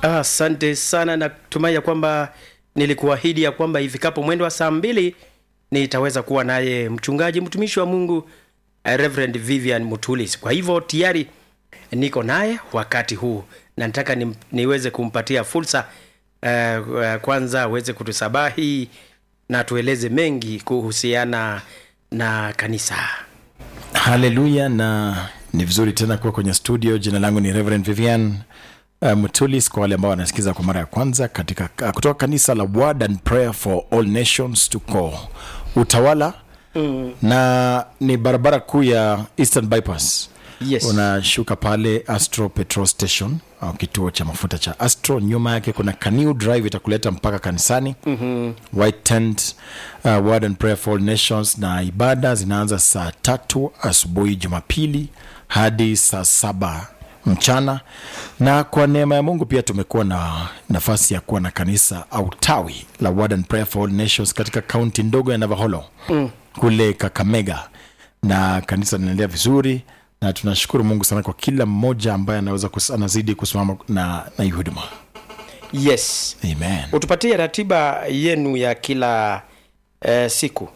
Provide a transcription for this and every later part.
Asante sana, natumai ya kwamba nilikuahidi ya kwamba ifikapo mwendo wa saa mbili nitaweza kuwa naye mchungaji mtumishi wa Mungu eh, Reverend Vivian Mutulis. Kwa hivyo tayari niko naye wakati huu na nataka ni, niweze kumpatia fursa eh, eh, kwanza aweze kutusabahi na tueleze mengi kuhusiana na kanisa. haleluya na ni vizuri tena kuwa kwenye studio jina langu ni reverend vivian uh, mutulis kwa wale ambao wanasikiza kwa mara ya kwanza katika uh, kutoka kanisa la word and prayer for all nations tuko utawala mm. na ni barabara kuu ya eastern bypass Yes. unashuka pale astro petrol station au kituo cha mafuta cha astro nyuma yake kuna canoe drive itakuleta mpaka kanisani mm-hmm. white tent uh, word and prayer for all nations na ibada zinaanza saa tatu asubuhi jumapili hadi saa saba mchana na kwa neema ya mungu pia tumekuwa na nafasi ya kuwa na kanisa au tawi la word and prayer for all nations katika kaunti ndogo ya navaholo mm. kule kakamega na kanisa linaendelea vizuri na tunashukuru mungu sana kwa kila mmoja ambaye anaweza kus, anazidi kusimama na, na hii huduma Yes. amen Utupatie ratiba yenu ya kila eh, siku.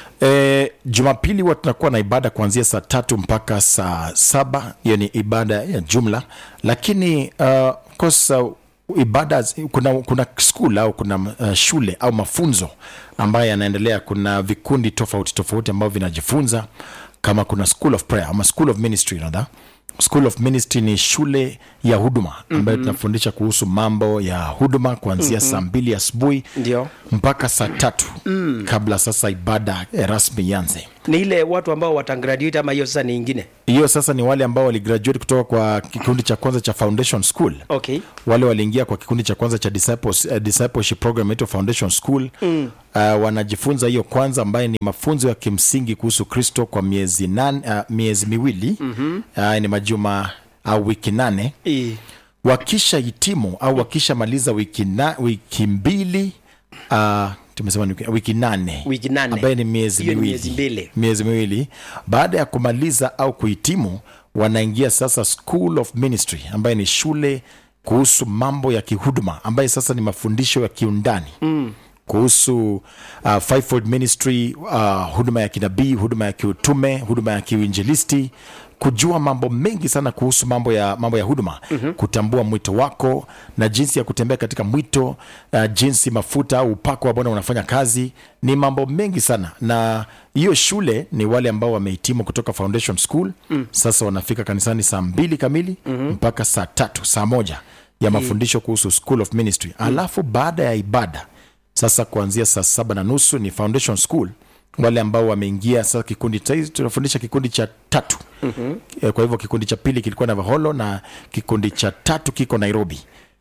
e, jumapili huwa tunakuwa na ibada kuanzia saa tatu mpaka saa saba hiyo ni ibada ya jumla lakini uh, kosa ibada zi- kuna, kuna school au kuna uh, shule au mafunzo ambayo yanaendelea kuna vikundi tofauti tofauti ambavyo vinajifunza kama kuna school of prayer ama school of ministry rather school of ministry ni shule ya huduma ambayo mm-hmm. tunafundisha kuhusu mambo ya huduma kuanzia mm-hmm. saa mbili asubuhi Ndio. mpaka saa tatu mm. kabla sasa ibada eh, rasmi ianze Ni ile watu ambao watagraduate ama hiyo sasa ni ingine? hiyo sasa ni wale ambao waligraduate kutoka kwa kikundi cha kwanza cha foundation school Okay. wale waliingia kwa kikundi cha kwanza cha disciples, uh, discipleship program inaitwa foundation school mm. uh, wanajifunza hiyo kwanza ambaye ni mafunzo ya kimsingi kuhusu kristo kwa miezi, nan, uh, miezi miwili mm-hmm. uh, ni majuma au uh, wiki nane I. wakisha hitimu au wakisha maliza wiki, na, wiki mbili uh, tumesema ni wiki, wiki nane Wiki nane. ambaye ni miezi Hiyo ni miwili miezi mbili. miezi miwili baada ya kumaliza au kuhitimu wanaingia sasa school of ministry ambaye ni shule kuhusu mambo ya kihuduma ambaye sasa ni mafundisho ya kiundani mm kuhusu uh, fivefold ministry uh, huduma ya kinabii huduma ya kiutume huduma ya kiuinjilisti kujua mambo mengi sana kuhusu mambo ya mambo ya huduma mm-hmm. kutambua mwito wako na jinsi ya kutembea katika mwito uh, jinsi mafuta au upako wa bwana unafanya kazi ni mambo mengi sana na hiyo shule ni wale ambao wamehitimu kutoka foundation school mm. sasa wanafika kanisani saa mbili kamili mm-hmm. mpaka saa tatu saa moja ya mafundisho kuhusu school of ministry mm. alafu baada ya ibada sasa kuanzia saa saba na nusu ni foundation school wale ambao wameingia sasa kikundi cha- tunafundisha kikundi cha tatu mm-hmm. kwa hivyo kikundi cha pili kilikuwa na vaholo na kikundi cha tatu kiko nairobi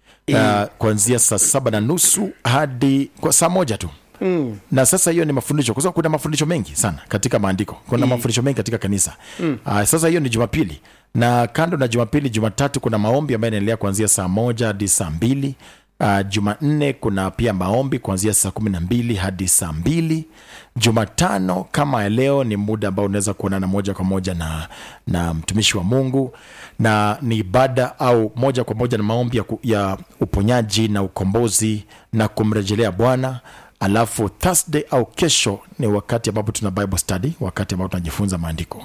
uh, kuanzia saa saba na nusu hadi kwa saa moja tu Mm. na sasa hiyo ni mafundisho kwa sababu kuna mafundisho mengi sana katika maandiko kuna mm. mafundisho mengi katika kanisa mm. uh, sasa hiyo ni jumapili na kando na jumapili jumatatu kuna maombi ambayo yanaendelea kuanzia saa moja hadi saa mbili Uh, jumanne kuna pia maombi kuanzia saa kumi na mbili hadi saa mbili jumatano kama ya leo ni muda ambao unaweza kuonana moja kwa moja na, na mtumishi wa mungu na ni ibada au moja kwa moja na maombi ya, ku- ya uponyaji na ukombozi na kumrejelea bwana alafu thursday au kesho ni wakati ambapo tuna bible study wakati ambapo tunajifunza maandiko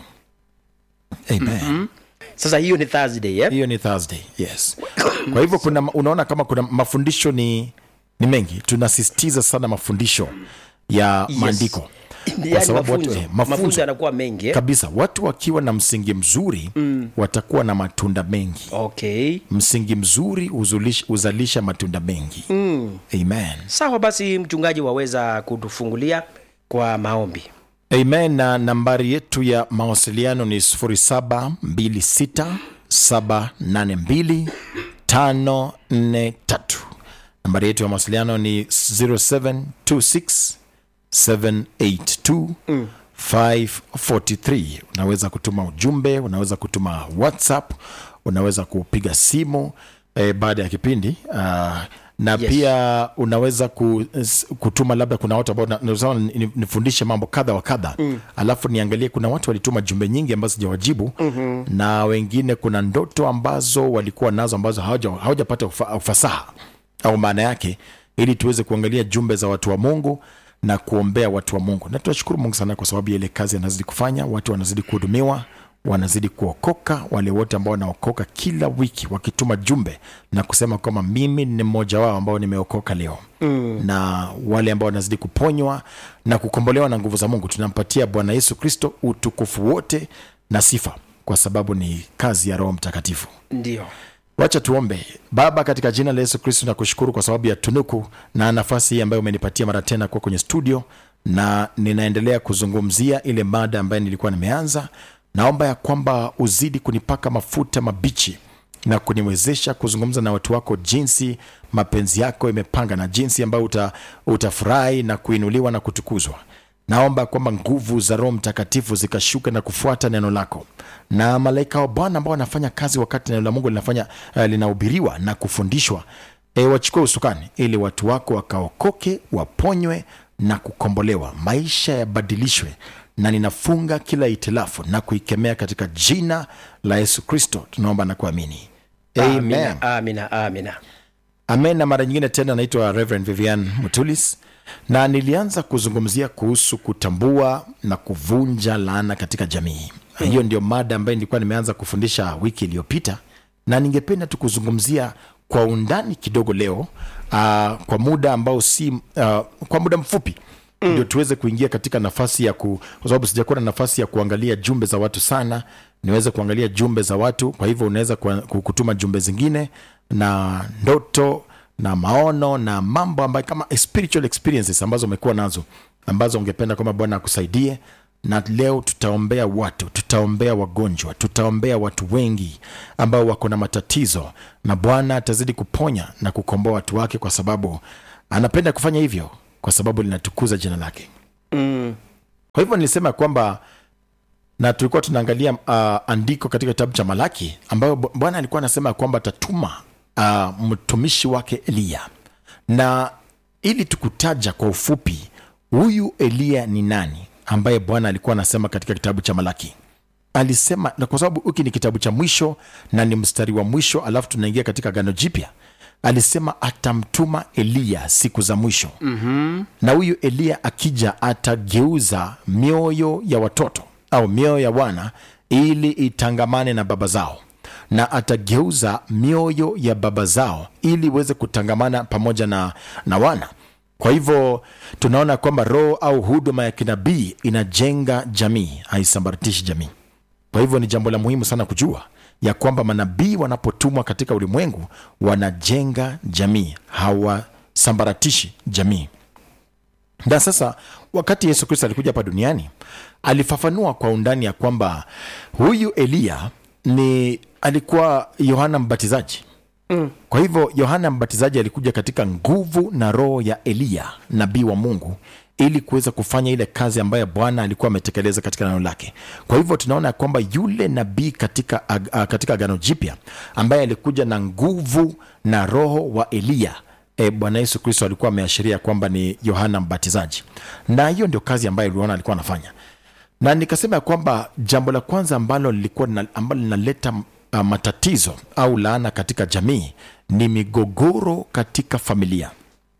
amen mm-hmm Sasa hiyo ni Thursday, eh? hiyo ni thursday yes kwa hivyo kuna unaona kama kuna mafundisho ni ni mengi tunasisitiza sana mafundisho ya Yes. maandiko Yaani sababu watu- mafunzo. eh, mafunzo. Mafunzo yanakuwa mengi, eh? kabisa watu wakiwa na msingi mzuri mm. watakuwa na matunda mengi Okay. msingi mzuri huzulish- huzalisha matunda mengi mm. amen Sawa basi mchungaji waweza kutufungulia kwa maombi. amen na nambari yetu ya mawasiliano ni 0726782543 nambari yetu ya mawasiliano ni 0726 782 543 unaweza kutuma ujumbe unaweza kutuma whatsapp unaweza kupiga simu eh, baada ya kipindi uh, na Yes. pia unaweza ku, s- kutuma labda kuna watu ambao na- nasema ni- nifundishe mambo kadha wa kadha mm. alafu niangalie kuna watu walituma jumbe nyingi ambazo sijawajibu mm-hmm. na wengine kuna ndoto ambazo walikuwa nazo ambazo hawaja- hawajapata ufa, ufasaha au maana yake ili tuweze kuangalia jumbe za watu wa mungu na kuombea watu wa mungu na tunashukuru mungu sana kwa sababu ya ile kazi anazidi kufanya watu wanazidi kuhudumiwa wanazidi kuokoka wale wote ambao wanaokoka kila wiki wakituma jumbe na kusema kwamba mimi ni mmoja wao ambao nimeokoka leo mm. na wale ambao wanazidi kuponywa na kukombolewa na nguvu za mungu tunampatia bwana yesu kristo utukufu wote na sifa kwa sababu ni kazi ya roho mtakatifu ndio wacha tuombe baba katika jina la yesu kristo nakushukuru kwa sababu ya tunuku na nafasi hii ambayo umenipatia mara tena kuwa kwenye studio na ninaendelea kuzungumzia ile mada ambayo nilikuwa nimeanza naomba ya kwamba uzidi kunipaka mafuta mabichi na kuniwezesha kuzungumza na watu wako jinsi mapenzi yako imepanga na jinsi ambayo uta, utafurahi na kuinuliwa na kutukuzwa naomba kwamba nguvu za roho mtakatifu zikashuka na kufuata neno lako na malaika wa bwana ambao wanafanya kazi wakati neno la mungu linafanya uh, linahubiriwa na kufundishwa e, wachukue usukani ili watu wako wakaokoke waponywe na kukombolewa maisha yabadilishwe na ninafunga kila itilafu na kuikemea katika jina la yesu kristo tunaomba na kuamini amen amina amina amina amen na mara nyingine tena naitwa reverend vivian mutulis na nilianza kuzungumzia kuhusu kutambua na kuvunja laana katika jamii hiyo ndio mada ambayo nilikuwa nimeanza kufundisha wiki iliyopita na ningependa tu kuzungumzia kwa undani kidogo leo uh, kwa muda ambao si uh, kwa muda mfupi mm. ndio tuweze kuingia katika nafasi ya ku kwa sababu sijakuwa na nafasi ya kuangalia jumbe za watu sana niweze kuangalia jumbe za watu kwa hivyo unaweza kwa- ku- kutuma jumbe zingine na ndoto na maono na mambo ambayo kama spiritual experiences ambazo umekuwa nazo ambazo ungependa kwamba bwana akusaidie na leo tutaombea watu tutaombea wagonjwa tutaombea watu wengi ambao wako na matatizo na bwana atazidi kuponya na kukomboa watu wake kwa sababu anapenda kufanya hivyo kwa sababu linatukuza jina lake mm. kwa hivyo nilisema kwamba na tulikuwa tunaangalia uh, andiko katika kitabu cha malaki ambayo Bu- bwana alikuwa anasema kwamba atatuma uh, mtumishi wake eliya na ili tukutaja kwa ufupi huyu eliya ni nani ambaye bwana alikuwa anasema katika kitabu cha malaki alisema na kwa sababu hiki ni kitabu cha mwisho na ni mstari wa mwisho alafu tunaingia katika gano jipya alisema atamtuma eliya siku za mwisho mm-hmm. na huyu eliya akija atageuza mioyo ya watoto au mioyo ya wana ili itangamane na baba zao na atageuza mioyo ya baba zao ili iweze kutangamana pamoja na, na wana kwa hivyo tunaona kwamba roho au huduma ya kinabii inajenga jamii haisambaratishi jamii kwa hivyo ni jambo la muhimu sana kujua ya kwamba manabii wanapotumwa katika ulimwengu wanajenga jamii hawasambaratishi jamii na sasa wakati yesu kristo alikuja hapa duniani alifafanua kwa undani ya kwamba huyu eliya ni alikuwa yohana mbatizaji mm. kwa hivyo yohana mbatizaji alikuja katika nguvu na roho ya eliya nabii wa mungu ili kuweza kufanya ile kazi ambayo bwana alikuwa ametekeleza katika neno lake kwa hivyo tunaona ya kwamba yule nabii katika, ag- a- katika agano jipya ambaye alikuja na nguvu na roho wa eliya e, bwana yesu kristo alikuwa ameashiria kwamba ni yohana mbatizaji na hiyo ndio kazi ambayo uliona alikuwa anafanya na nikasema ya kwamba jambo la kwanza ambalo lilikuwa lina- ambalo linaleta uh, matatizo au laana katika jamii ni migogoro katika familia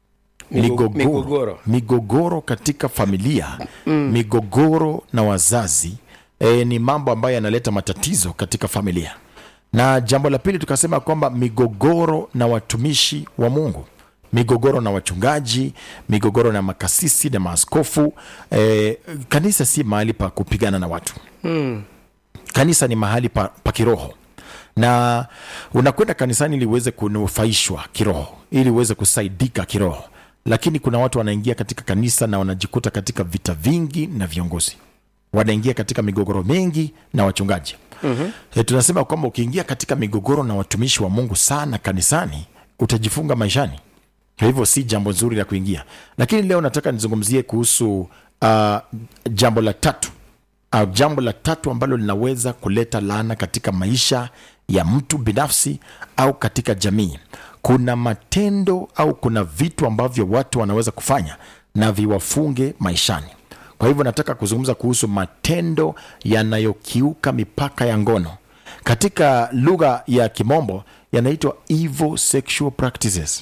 Migo- migogoro. migogoro katika familia mm. migogoro na wazazi e, ni mambo ambayo yanaleta matatizo katika familia na jambo la pili tukasema kwamba migogoro na watumishi wa mungu migogoro na wachungaji migogoro na makasisi na maaskofu e, kanisa si mahali pa kupigana na watu kanisa ni mahali pa, pa kiroho na unakwenda kanisani ili uweze kunufaishwa kiroho ili uweze kusaidika kiroho lakini kuna watu wanaingia katika kanisa na wanajikuta katika vita vingi na viongozi wanaingia katika migogoro mengi na wachungaji mm-hmm. e, tunasema kwamba ukiingia katika migogoro na watumishi wa mungu sana kanisani utajifunga maishani kwa hivyo si jambo nzuri la kuingia lakini leo nataka nizungumzie kuhusu uh, jambo la tatu au jambo la tatu ambalo linaweza kuleta laana katika maisha ya mtu binafsi au katika jamii kuna matendo au kuna vitu ambavyo watu wanaweza kufanya na viwafunge maishani kwa hivyo nataka kuzungumza kuhusu matendo yanayokiuka mipaka ya ngono katika lugha ya kimombo yanaitwa evil sexual practices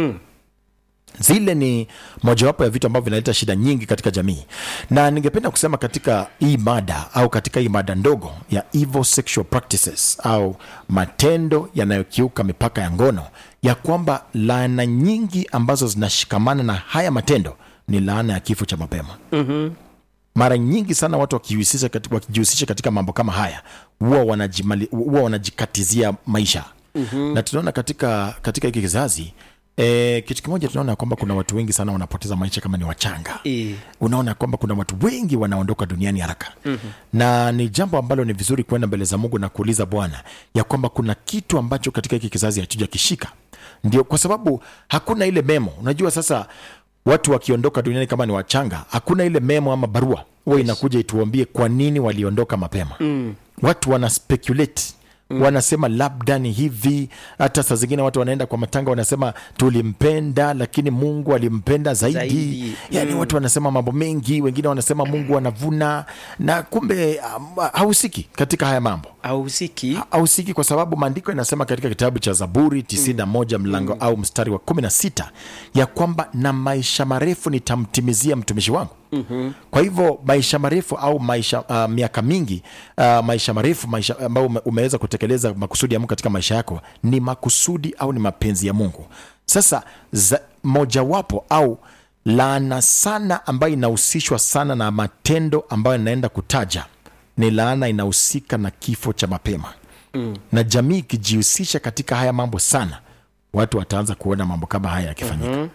zile ni mojawapo ya vitu ambavyo vinaleta shida nyingi katika jamii na ningependa kusema katika hii mada au katika hii mada ndogo ya evil sexual practices au matendo yanayokiuka mipaka ya ngono ya kwamba laana nyingi ambazo zinashikamana na haya matendo ni laana ya kifo cha mapema mara nyingi sana watu wakijihusisha katika, wakijihusisha katika mambo kama haya huwa wanajimali- huwa wanajikatizia maisha mm-hmm. na tunaona katika katika hiki kizazi E, kitu kimoja tunaona kwamba kuna watu wengi sana wanapoteza maisha kama ni wachanga Eh. unaona kwamba kuna watu wengi wanaondoka duniani haraka mm-hmm. na ni jambo ambalo ni vizuri kwenda mbele za mungu na kuuliza bwana ya kwamba kuna kitu ambacho katika hiki kizazi hatuja kishika ndio kwa sababu hakuna ile memo unajua sasa watu wakiondoka duniani kama ni wachanga hakuna ile memo ama barua huwa inakuja ituambie kwa nini waliondoka mapema mm. watu wana speculate Mm. wanasema labda ni hivi hata saa zingine watu wanaenda kwa matanga wanasema tulimpenda lakini mungu alimpenda zaidi, Zaidi. yani watu wanasema mambo mengi wengine wanasema mungu anavuna na kumbe um, hahusiki katika haya mambo ahusiki hahusiki kwa sababu maandiko yanasema katika kitabu cha zaburi 91 mlango au mstari wa 16 ya kwamba na maisha marefu nitamtimizia mtumishi wangu mm-hmm. kwa hivyo maisha marefu au maisha uh, miaka mingi uh, maisha marefu maisha ambayo ume, umeweza kutekeleza makusudi ya mungu katika maisha yako ni makusudi au ni mapenzi ya mungu sasa za, mojawapo au laana sana ambayo inahusishwa sana na matendo ambayo inaenda kutaja ni laana inahusika na kifo cha mapema mm. na jamii ikijihusisha katika haya mambo sana watu wataanza kuona mambo kama haya yakifanyika mm-hmm.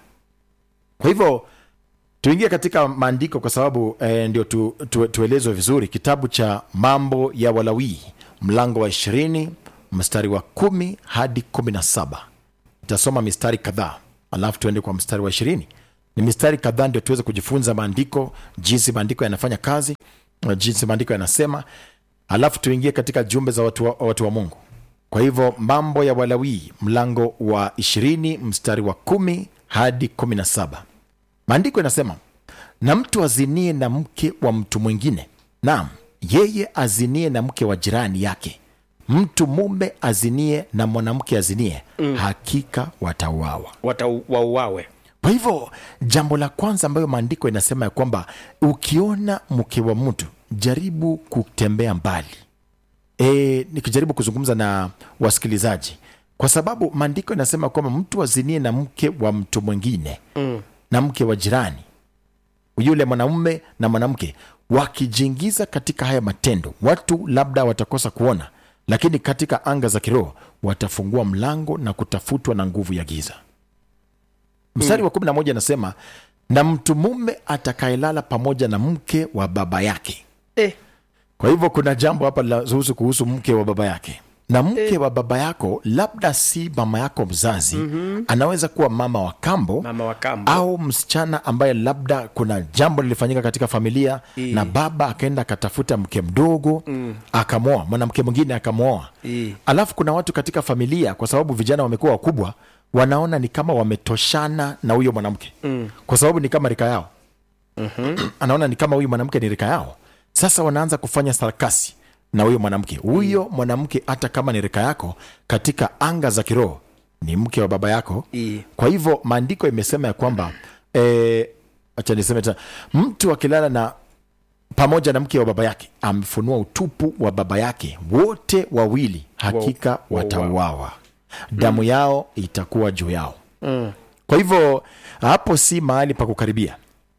kwa hivyo tuingie katika maandiko kwa sababu eh, ndio tu, tu, tuelezwe vizuri kitabu cha mambo ya walawii mlango wa ishirini mstari wa kumi hadi kumi na saba itasoma mistari kadhaa alafu tuende kwa mstari wa ishirini ni mistari kadhaa ndio tuweze kujifunza maandiko jinsi maandiko yanafanya kazi na jinsi maandiko yanasema alafu tuingie katika jumbe za watu wa, watu wa mungu kwa hivyo mambo ya walawii mlango wa ishirini mstari wa kumi hadi kumi na saba maandiko yanasema na mtu azinie na mke wa mtu mwingine naam yeye azinie na mke wa jirani yake mtu mume azinie na mwanamke azinie mm. hakika watauawa watauawe kwa hivyo jambo la kwanza ambayo maandiko inasema ya kwamba ukiona mke wa mtu jaribu kutembea mbali e, nikijaribu kuzungumza na wasikilizaji kwa sababu maandiko inasema kwamba mtu azinie na mke wa mtu mwingine mm. na mke wa jirani yule mwanamume na mwanamke wakijiingiza katika haya matendo watu labda watakosa kuona lakini katika anga za kiroho watafungua mlango na kutafutwa na nguvu ya giza mstari wa kumi na moja anasema na mtu mume atakayelala pamoja na mke wa baba yake eh, kwa hivyo kuna jambo hapa linahusu kuhusu mke wa baba yake na mke wa baba yako labda si mama yako mzazi mm-hmm. anaweza kuwa mama wa kambo mama wa kambo au msichana ambaye labda kuna jambo lilifanyika katika familia I. na baba akaenda akatafuta mke mdogo mm. akamwoa mwanamke mwingine akamwoa I. alafu kuna watu katika familia kwa sababu vijana wamekuwa wakubwa wanaona ni kama wametoshana na huyo mwanamke mm. kwa sababu ni kama rika yao mm-hmm. anaona ni kama huyu mwanamke ni rika yao sasa wanaanza kufanya sarakasi na huyo mwanamke huyo mwanamke hata kama ni rika yako katika anga za kiroho ni mke wa baba yako I. kwa hivyo maandiko imesema ya kwamba eh, acha niseme tena mtu akilala na pamoja na mke wa baba yake amefunua utupu wa baba yake wote wawili hakika Wa- watauawa damu yao itakuwa juu yao kwa hivyo hapo si mahali pa kukaribia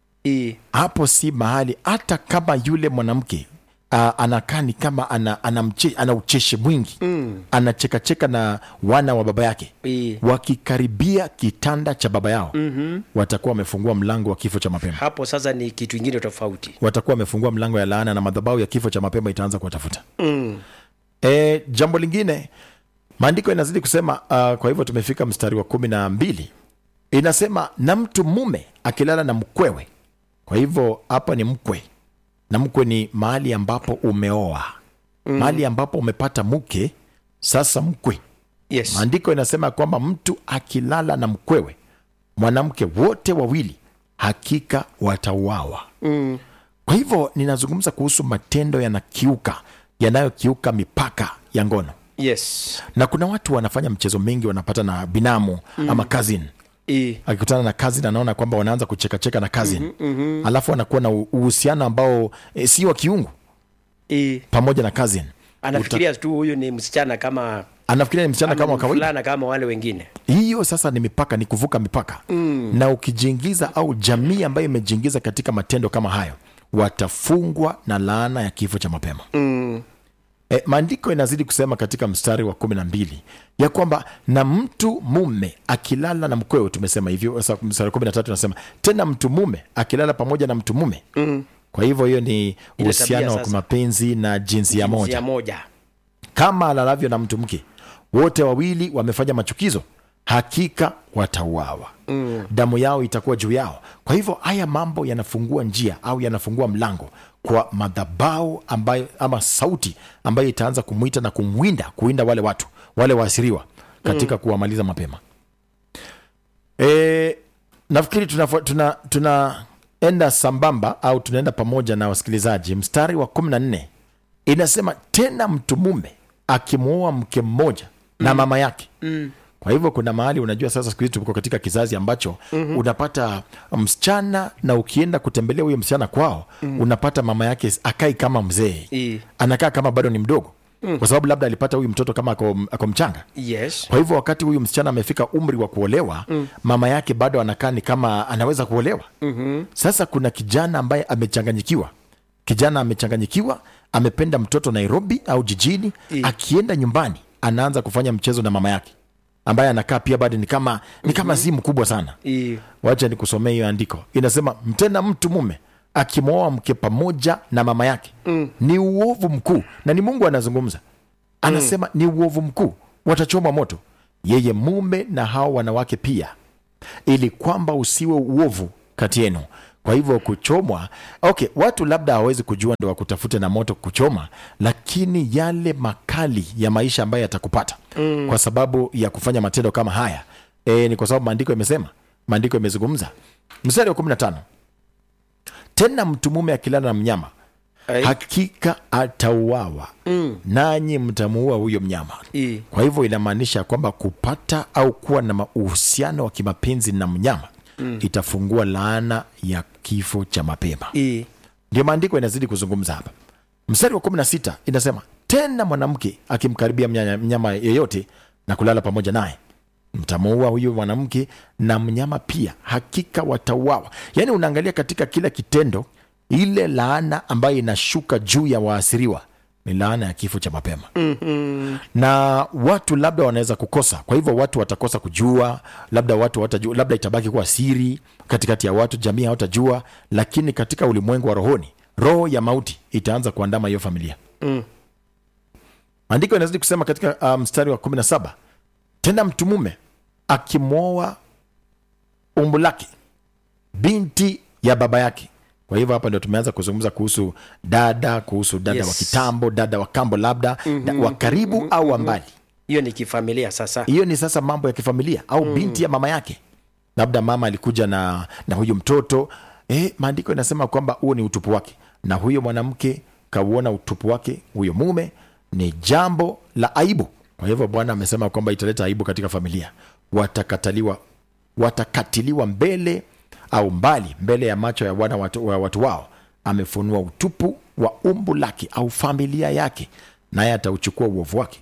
I. hapo si mahali hata kama yule mwanamke uh, anakaa ni kama ana, ana, mche, ana ucheshi mwingi mm. anachekacheka na wana wa baba yake I. wakikaribia kitanda cha baba yao mm-hmm. watakuwa wamefungua mlango wa kifo cha mapema hapo sasa ni kitu ingine tofauti watakuwa wamefungua mlango ya laana na madhabahu ya kifo cha mapema itaanza kuwatafuta mm. e, jambo lingine maandiko inazidi kusema uh, kwa hivyo tumefika mstari wa kumi na mbili inasema na mtu mume akilala na mkwewe kwa hivyo hapa ni mkwe na mkwe ni mahali ambapo umeoa mm. mahali ambapo umepata mke sasa mkwe Yes. maandiko inasema kwamba mtu akilala na mkwewe mwanamke wote wawili hakika watauawa Mm. kwa hivyo ninazungumza kuhusu matendo yanakiuka yanayokiuka mipaka ya ngono Yes. na kuna watu wanafanya mchezo mingi wanapata na binamu mm. ama cousin I. akikutana na cousin anaona kwamba wanaanza kuchekacheka na cousin mm-hmm, mm-hmm. alafu wanakuwa na u- uhusiano ambao e, si wa kiungu I. pamoja na cousin Anafikiria tu huyu ni msichana kama anafikiria ni msichana kama wa kawaida fulana kama wale wengine. hiyo sasa ni mipaka ni kuvuka mipaka mm. na ukijiingiza au jamii ambayo imejiingiza katika matendo kama hayo watafungwa na laana ya kifo cha mapema Mm. e, maandiko inazidi kusema katika mstari wa kumi na mbili ya kwamba na mtu mume akilala na mkwewe tumesema hivyo sasa mstari wa kumi na tatu nasema tena mtu mume akilala pamoja na mtu mume Mm. kwa hivyo hiyo ni uhusiano wa sasa. kimapenzi na jinsia moja Jinsia moja. kama alalavyo na mtu mke wote wawili wamefanya machukizo hakika watauawa mm. damu yao itakuwa juu yao kwa hivyo haya mambo yanafungua njia au yanafungua mlango kwa madhabau ambayo ama sauti ambayo itaanza kumwita na kumwinda kuwinda wale watu wale waasiriwa katika mm. kuwamaliza mapema e, nafikiri tunaenda tuna, tuna tunaenda sambamba au tunaenda pamoja na wasikilizaji mstari wa kumi na nne inasema tena mtu mume akimwoa mke mmoja mm. na mama yake mm. kwa hivyo kuna mahali unajua sasa siku hizi tuko katika kizazi ambacho mm-hmm. unapata msichana na ukienda kutembelea huyo msichana kwao mm. unapata mama yake akai kama mzee I. anakaa kama bado ni mdogo mm. kwa sababu labda alipata huyu mtoto kama ako, ako mchanga Yes. kwa hivyo wakati huyu msichana amefika umri wa kuolewa mm. mama yake bado anakaa ni kama anaweza kuolewa mm-hmm. sasa kuna kijana ambaye amechanganyikiwa kijana amechanganyikiwa amependa mtoto nairobi au jijini I. akienda nyumbani anaanza kufanya mchezo na mama yake ambaye anakaa pia bado ni kama ni kama mm-hmm. si mkubwa sana I. wacha nikusomea hiyo andiko inasema mtena mtu mume akimwoa mke pamoja na mama yake mm. ni uovu mkuu na ni mungu anazungumza anasema mm. ni uovu mkuu watachoma moto yeye mume na hao wanawake pia ili kwamba usiwe uovu kati yenu kwa hivyo kuchomwa okay watu labda hawawezi kujua ndo wakutafute na moto kuchoma lakini yale makali ya maisha ambayo yatakupata mm. kwa sababu ya kufanya matendo kama haya e, ni kwa sababu maandiko imesema maandiko imezungumza mstari wa kumi na tano tena mtu mume akilala na mnyama Ai. hakika atauawa mm. nanyi mtamuua huyo mnyama I. kwa hivyo inamaanisha kwamba kupata au kuwa na ma- uhusiano wa kimapenzi na mnyama mm. itafungua laana ya kifo cha mapema I. ndio maandiko inazidi kuzungumza hapa mstari wa kumi na sita inasema tena mwanamke akimkaribia mnyanya- mnyama yeyote na kulala pamoja naye mtamuua huyu mwanamke na mnyama pia hakika watauawa yaani unaangalia katika kila kitendo ile laana ambayo inashuka juu ya waasiriwa ni laana ya kifo cha mapema mm-hmm. na watu labda wanaweza kukosa kwa hivyo watu watakosa kujua labda watu watajua labda itabaki kuwa siri katikati ya watu jamii hawatajua lakini katika ulimwengu wa rohoni roho ya mauti itaanza kuandama hiyo familia Mm. maandiko inazidi kusema katika uh, mstari wa kumi na saba tena mtu mume akimwoa umbu lake binti ya baba yake kwa hivyo hapa ndio tumeanza kuzungumza kuhusu dada kuhusu dada Yes. wa kitambo dada wa kambo labda mm-hmm. wa karibu mm-hmm. au wa mbali Hiyo ni kifamilia sasa. hiyo ni sasa mambo ya kifamilia au mm. binti ya mama yake labda mama alikuja na na huyu mtoto eh, maandiko inasema kwamba huo ni utupu wake na huyo mwanamke kauona utupu wake huyo mume ni jambo la aibu kwa hivyo bwana amesema kwamba italeta aibu katika familia watakataliwa watakatiliwa mbele au mbali mbele ya macho ya wana watu, wa watu wao amefunua utupu wa umbu lake au familia yake naye atauchukua uovu wake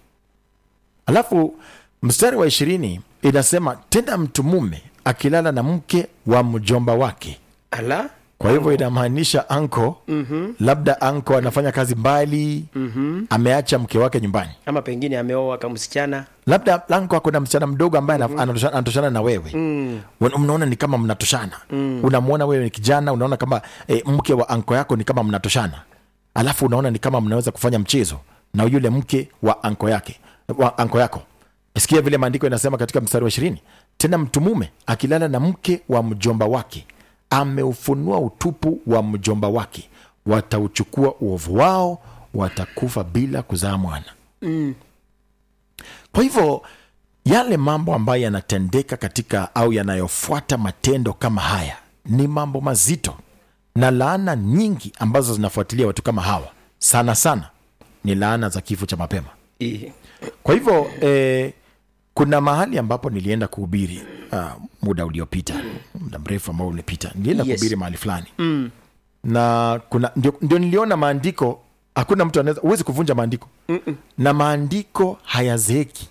alafu mstari wa ishirini inasema tena mtu mume akilala na mke wa mjomba wake Ala. kwa hivyo inamaanisha anko mm-hmm. labda anko anafanya kazi mbali mm-hmm. ameacha mke wake nyumbani Ama pengine ameoa kama msichana. labda anko ako na msichana mdogo ambaye mm-hmm. anatoshana, anatoshana na wewe mm. mnaona ni kama mnatoshana mm. unamwona wewe ni kijana unaona kama e, mke wa anko yako ni kama mnatoshana alafu unaona ni kama mnaweza kufanya mchezo na yule mke wa anko yake wa anko yako sikia vile maandiko inasema katika mstari wa ishirini tena mtu mume akilala na mke wa mjomba wake ameufunua utupu wa mjomba wake watauchukua uovu wao watakufa bila kuzaa mwana kwa hivyo yale mambo ambayo yanatendeka katika au yanayofuata matendo kama haya ni mambo mazito na laana nyingi ambazo zinafuatilia watu kama hawa sana sana ni laana za kifo cha mapema I, kwa hivyo eh, kuna mahali ambapo nilienda kuhubiri uh, muda uliopita muda mrefu ambao ulipita nilienda Yes. kuhubiri mahali fulani mm. na kuna ndio, ndio niliona maandiko hakuna mtu anaweza huwezi kuvunja maandiko Mm-mm. na maandiko hayazeeki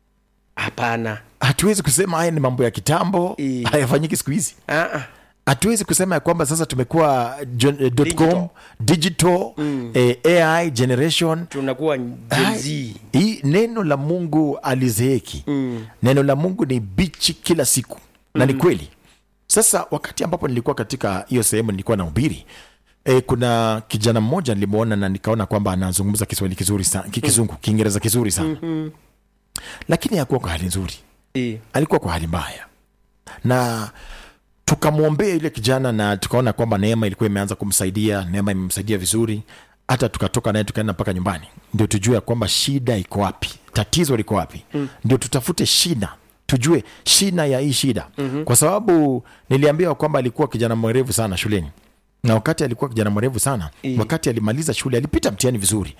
hapana hatuwezi kusema haya ni mambo ya kitambo I. hayafanyiki siku hizi Ah, ah. hatuwezi kusema ya kwamba sasa tumekuwa jo- eh, dot com digital eh, ai generation tunakuwa Gen Z. hii neno la mungu alizeeki mm. neno la mungu ni bichi kila siku na ni kweli sasa wakati ambapo nilikuwa katika hiyo sehemu nilikuwa na ubiri E, kuna kijana mmoja nilimwona na nikaona kwamba anazungumza kiswahili kizuri sana kizungu kiingereza kizuri sana mm-hmm. lakini hakuwa kwa hali nzuri I, alikuwa kwa hali mbaya na tukamwombea yule kijana na tukaona kwamba neema ilikuwa imeanza kumsaidia neema imemsaidia vizuri hata tukatoka naye tukaenda mpaka nyumbani ndio tujue ya kwamba shida iko wapi tatizo liko wapi mm. ndio tutafute shida tujue shina ya hii shida mm-hmm. kwa sababu niliambiwa kwamba alikuwa kijana mwerevu sana shuleni na wakati alikuwa kijana mwerevu sana I. wakati alimaliza shule alipita mtihani vizuri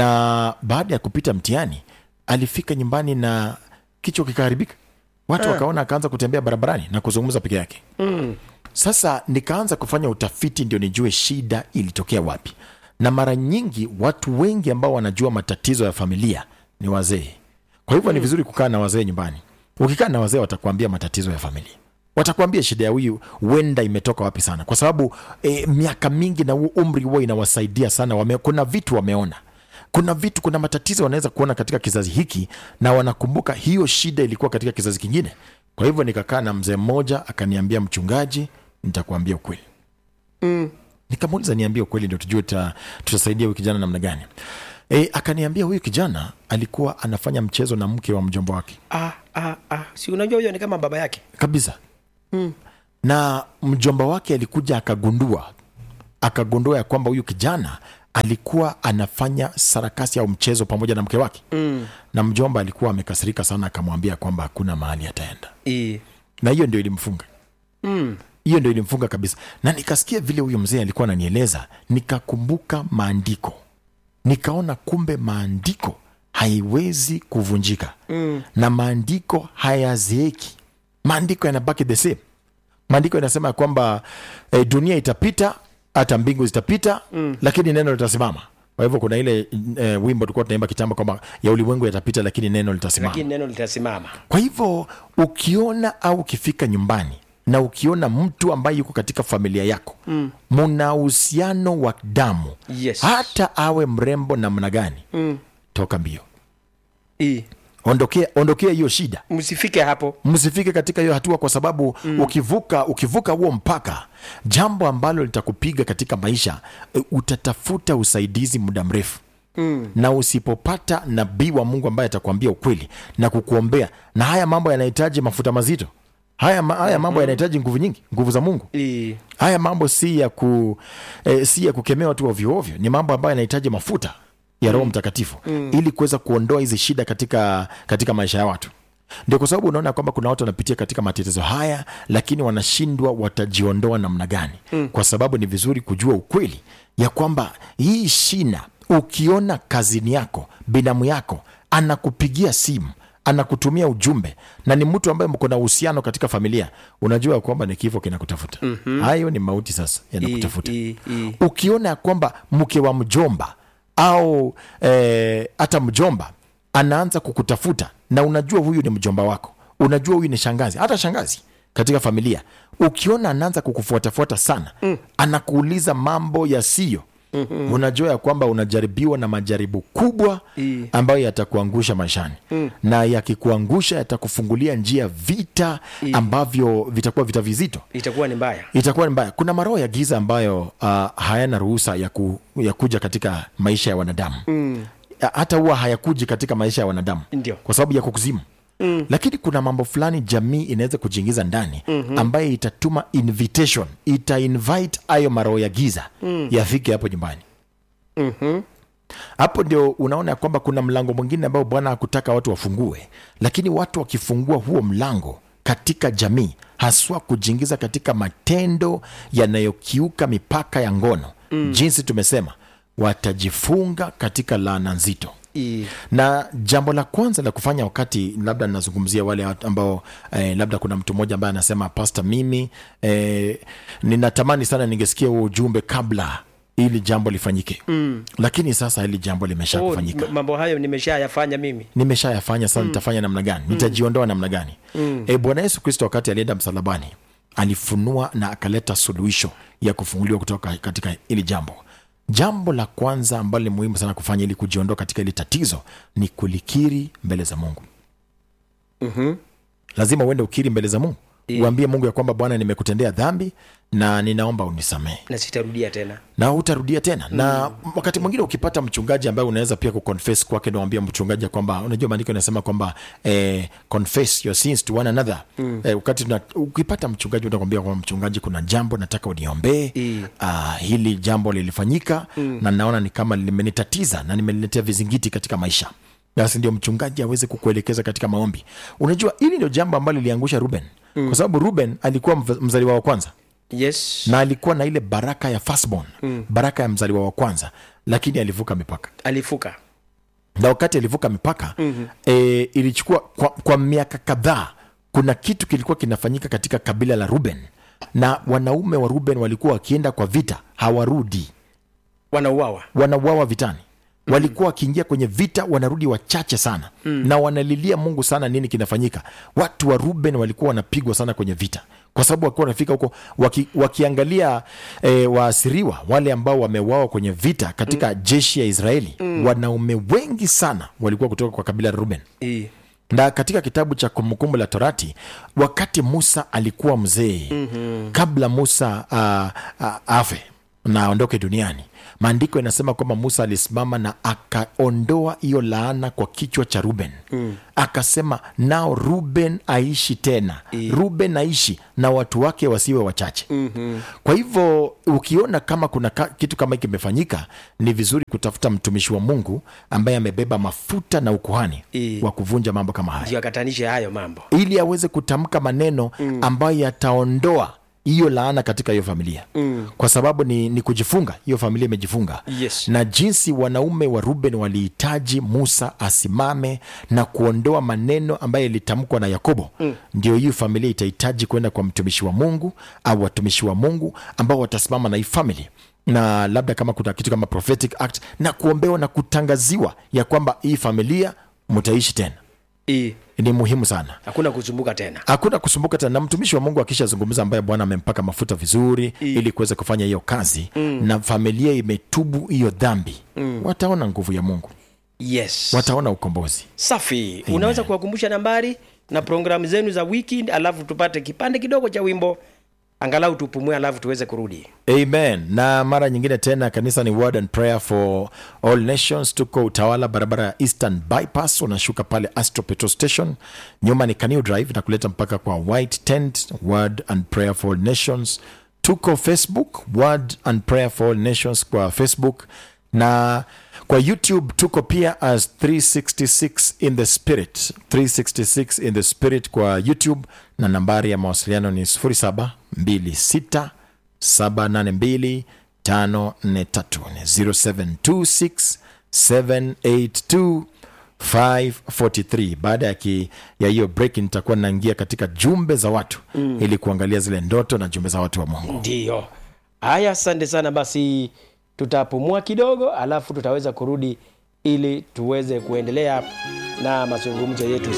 na baada ya kupita mtihani alifika nyumbani na kichwa kikaharibika watu wakaona akaanza kutembea barabarani na kuzungumza peke yake mm. sasa nikaanza kufanya utafiti ndio nijue shida ilitokea wapi na mara nyingi watu wengi ambao wanajua matatizo ya familia ni wazee kwa hivyo ni vizuri kukaa na wazee nyumbani ukikaa na wazee watakuambia matatizo ya familia watakuambia shida ya huyu huenda imetoka wapi sana kwa sababu e, miaka mingi na huu umri huwa inawasaidia sana wame, kuna vitu wameona kuna vitu kuna matatizo wanaweza kuona katika kizazi hiki na wanakumbuka hiyo shida ilikuwa katika kizazi kingine kwa hivyo nikakaa na mzee mmoja akaniambia mchungaji nitakuambia ukweli Mm. nikamuuliza niambie ukweli ndio tujue tuta, tutasaidia huyu kijana namna gani e, akaniambia huyu kijana alikuwa anafanya mchezo na mke wa mjomba wake Ah, ah, ah. si unajua huyo ni kama baba yake kabisa mm. na mjomba wake alikuja akagundua akagundua ya kwamba huyu kijana alikuwa anafanya sarakasi au mchezo pamoja na mke wake mm. na mjomba alikuwa amekasirika sana akamwambia kwamba hakuna mahali ataenda I, na hiyo ndio ilimfunga mm. hiyo ndio ilimfunga kabisa na nikasikia vile huyo mzee alikuwa ananieleza nikakumbuka maandiko nikaona kumbe maandiko haiwezi kuvunjika mm. na maandiko hayazeeki maandiko yanabaki the same maandiko yanasema ya kwamba eh, dunia itapita hata mbingu zitapita mm. lakini neno litasimama kwa hivyo kuna ile eh, wimbo tulikuwa tunaimba kitambo kwamba ya ulimwengu yatapita lakini neno litasimama lakini neno litasimama kwa hivyo ukiona au ukifika nyumbani na ukiona mtu ambaye yuko katika familia yako muna uhusiano wa damu Yes. hata awe mrembo namna gani mm. toka mbio I, ondokea ondokea hiyo shida msifike hapo msifike katika hiyo hatua kwa sababu mm. ukivuka ukivuka huo mpaka jambo ambalo litakupiga katika maisha e, utatafuta usaidizi muda mrefu mm. na usipopata nabii wa mungu ambaye atakuambia ukweli na kukuombea na haya mambo yanahitaji mafuta mazito haya, ma, haya mambo yanahitaji nguvu nyingi nguvu za mungu I, haya mambo si ya ku eh, si ya kukemea watu ovyoovyo ni mambo ambayo yanahitaji mafuta ya roho mtakatifu mm. ili kuweza kuondoa hizi shida katika katika maisha ya watu ndio kwa sababu unaona kwamba kuna watu wanapitia katika matatizo haya lakini wanashindwa watajiondoa namna gani mm. kwa sababu ni vizuri kujua ukweli ya kwamba hii shina ukiona kazini yako binamu yako anakupigia simu anakutumia ujumbe na ni mtu ambaye mko na uhusiano katika familia unajua kwamba ni kifo kinakutafuta mm-hmm. hayo ni mauti sasa yanakutafuta I, I. ukiona ya kwamba mke wa mjomba au eh, hata mjomba anaanza kukutafuta na unajua huyu ni mjomba wako unajua huyu ni shangazi hata shangazi katika familia ukiona anaanza kukufuatafuata sana mm. anakuuliza mambo yasiyo Mm-hmm. unajua ya kwamba unajaribiwa na majaribu kubwa I. ambayo yatakuangusha maishani mm. na yakikuangusha yatakufungulia njia vita ambavyo vitakuwa vita vizito itakuwa ni mbaya itakuwa ni mbaya kuna maroho ya giza ambayo uh, hayana ruhusa ya, ku, ya kuja katika maisha ya wanadamu mm. hata huwa hayakuji katika maisha ya wanadamu Ndio. kwa sababu ya kukuzimu Mm. lakini kuna mambo fulani jamii inaweza kujiingiza ndani mm-hmm. ambaye itatuma invitation ita invite ayo maroho ya giza mm. yafike hapo nyumbani Mhm. hapo ndio unaona ya kwamba kuna mlango mwingine ambao bwana hakutaka watu wafungue lakini watu wakifungua huo mlango katika jamii haswa kujiingiza katika matendo yanayokiuka mipaka ya ngono mm. jinsi tumesema watajifunga katika laana nzito I- na jambo la kwanza la kufanya wakati labda nazungumzia wale watu ambao eh, labda kuna mtu mmoja ambaye anasema pasta mimi eh, ninatamani sana ningesikia huo ujumbe kabla ili jambo lifanyike mm. lakini sasa hili jambo limesha Oh, kufanyika m- mambo hayo nimeshayafanya mimi nimeshayafanya sasa nitafanya namna gani nitajiondoa namna gani mm. e, bwana yesu kristo wakati alienda msalabani alifunua na akaleta suluhisho ya kufunguliwa kutoka katika hili jambo jambo la kwanza ambalo ni muhimu sana kufanya ili kujiondoa katika hili tatizo ni kulikiri mbele za mungu Mhm. lazima uende ukiri mbele za mungu Iya. uambie mungu ya kwamba bwana nimekutendea dhambi na ninaomba unisamehe na sitarudia tena na hutarudia tena mm. na wakati mwingine ukipata mchungaji ambaye unaweza pia kuconfess kwake nawambia mchungaji ya kwamba unajua maandiko inasema kwamba eh, confess your sins to one another mm. eh, wakati tuna, ukipata mchungaji utakwambia kwamba mchungaji kuna jambo nataka uniombee Mm. uh, hili jambo lilifanyika mm. na naona ni kama limenitatiza na nimeniletea vizingiti katika maisha basi ndio mchungaji aweze kukuelekeza katika maombi unajua hili ndio jambo ambalo liliangusha ruben mm. kwa sababu ruben alikuwa mv- mzaliwa wa kwanza yes na alikuwa na ile baraka ya firstborn mm. baraka ya mzaliwa wa kwanza lakini alivuka mipaka alifuka na wakati alivuka mipaka mm-hmm. e, ilichukua kwa, kwa miaka kadhaa kuna kitu kilikuwa kinafanyika katika kabila la ruben na wanaume wa ruben walikuwa wakienda kwa vita hawarudi wanauawa wanauawa vitani walikuwa wakiingia kwenye vita wanarudi wachache sana mm. na wanalilia mungu sana nini kinafanyika watu wa ruben walikuwa wanapigwa sana kwenye vita kwa sababu wakiwa wanafika huko waki, wakiangalia e, waasiriwa wale ambao wameuawa kwenye vita katika mm. jeshi ya israeli mm. wanaume wengi sana walikuwa kutoka kwa kabila la ruben I- na katika kitabu cha kumbukumbu la torati wakati musa alikuwa mzee mm-hmm. kabla musa uh, uh, afe na aondoke duniani maandiko inasema kwamba musa alisimama na akaondoa hiyo laana kwa kichwa cha ruben mm. akasema nao ruben aishi tena I. ruben aishi na watu wake wasiwe wachache mm-hmm. kwa hivyo ukiona kama kuna ka, kitu kama hiki kimefanyika ni vizuri kutafuta mtumishi wa mungu ambaye amebeba mafuta na ukuhani I. wa kuvunja mambo kama haya ndio akatanishe hayo mambo ili aweze kutamka maneno mm. ambayo yataondoa hiyo laana katika hiyo familia mm. kwa sababu ni, ni kujifunga hiyo familia imejifunga Yes. na jinsi wanaume wa ruben walihitaji musa asimame na kuondoa maneno ambayo ilitamkwa na yakobo mm. ndio hiyo familia itahitaji kwenda kwa mtumishi wa mungu au watumishi wa mungu ambao watasimama na hii famili na labda kama kuna kitu kama prophetic act na kuombewa na kutangaziwa ya kwamba hii familia mtaishi tena I- ni muhimu sana hakuna kusumbuka tena hakuna kusumbuka tena na mtumishi wa mungu akishazungumza ambaye bwana amempaka mafuta vizuri I. ili kuweza kufanya hiyo kazi mm. na familia imetubu hiyo dhambi mm. wataona nguvu ya mungu yes wataona ukombozi safi unaweza kuwakumbusha nambari na programu zenu za wiki alafu tupate kipande kidogo cha wimbo angalau tupumue alafu tuweze kurudi amen na mara nyingine tena kanisa ni word and prayer for all nations tuko utawala barabara ya eastern bypass unashuka pale astro petrol station nyuma ni Kaniu drive na kuleta mpaka kwa white tent word and prayer for all nations tuko facebook word and prayer for all nations kwa facebook na kwa youtube tuko pia as 366 in the spirit 366 in the spirit kwa youtube na nambari ya mawasiliano ni 0726 782 0726 782 543 baada ya ki, ya hiyo break nitakuwa naingia katika jumbe za watu mm. ili kuangalia zile ndoto na jumbe za watu wa mungu ndiyo haya asante sana basi tutapumua kidogo alafu tutaweza kurudi ili tuweze kuendelea na mazungumzo yetu